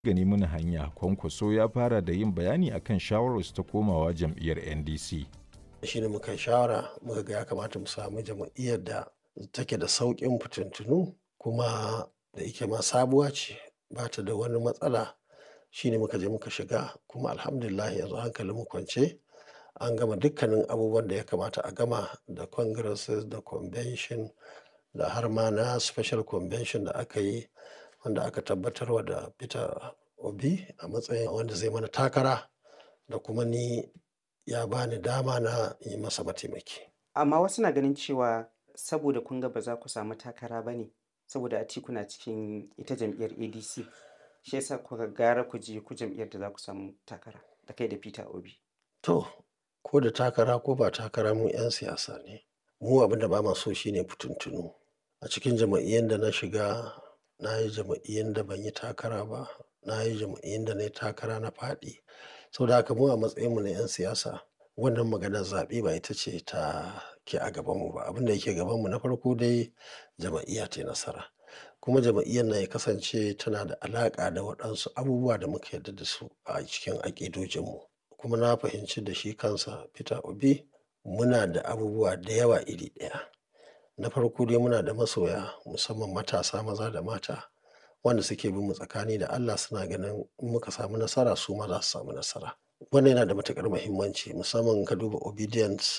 gani muna hanya kwankwaso ya fara da yin bayani akan shawararsu ta komawa jam'iyyar ndc shi ne muka shawara muka ga ya kamata mu samu jam'iyyar da take da sauƙin fitintunu kuma da ike ma sabuwa ce ba ta da wani matsala shi ne muka je muka shiga kuma alhamdulillah yanzu hankalin mu kwance an gama dukkanin abubuwan da ya kamata a gama da congresses da convention da har ma na special convention da aka yi wanda aka tabbatarwa da peter obi a matsayin wanda zai mana takara da kuma ni ya bani dama na yi masa mataimaki amma wasu na ganin cewa saboda kun ga ba za ku samu takara ba ne saboda atiku na cikin ita jam'iyyar adc shi yasa kuka gara ku je ku jam'iyyar da za ku samu takara da kai da peter obi to ko da takara ko ba takara mu 'yan siyasa ne mu abin da ba ma so shine fitintunu a cikin jama'iyyar da na shiga na yi jama'iyyar da ban yi takara ba na yi jama'iyyar da na yi takara na faɗi saboda haka mu a matsayinmu na 'yan siyasa wannan maganar zaɓe ba ita ce ta ke a gabanmu ba abin da yake gabanmu na farko dai jama'iyya ta nasara kuma jama'iyyar na ya kasance tana da alaƙa da waɗansu abubuwa da muka yarda da su a cikin aƙidojinmu kuma na fahimci da shi kansa peter obi muna da abubuwa da yawa iri ɗaya na farko dai muna da masoya musamman matasa maza da mata wanda suke bin mu tsakani da Allah suna ganin in muka samu nasara su ma za su samu nasara wannan yana da matukar muhimmanci musamman ka duba obedience